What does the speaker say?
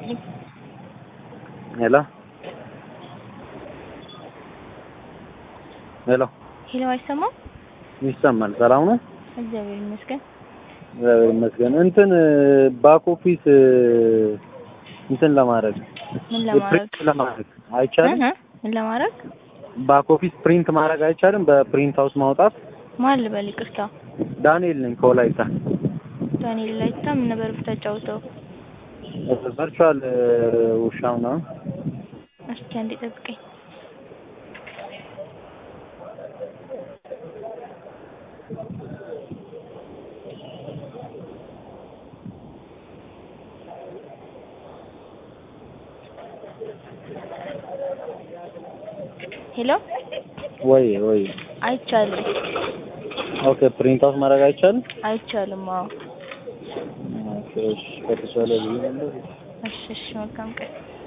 ይስጥልኝ። ሄሎ ሄሎ ሄሎ፣ አይሰማም? ይሰማል። ሰላም ነው? እግዚአብሔር ይመስገን። እግዚአብሔር ይመስገን። እንትን ባክ ኦፊስ እንትን ለማድረግ ምን ለማድረግ ፕሪንት ለማድረግ አይቻልም። እህ፣ ምን ለማድረግ ባክ ኦፊስ ፕሪንት ማድረግ አይቻልም። በፕሪንት ሃውስ ማውጣት። ማን ልበል? ይቅርታ፣ ዳንኤል ነኝ ከወላይታ። ዳንኤል ላይታ ምን ነበር ብታጫውተው? ቨርቹዋል ውሻ ምናምን እስኪ አንዴ ጠብቀኝ። ሄሎ፣ ወይ ወይ አይቻልም፣ ኦኬ። ፕሪንት ሃውስ ማድረግ አይቻልም። አይቻልም። አዎ፣ ኦኬ እሺ፣ ከተቻለ ብዬ ነበር። እሺ፣ እሺ፣ መልካም ቀን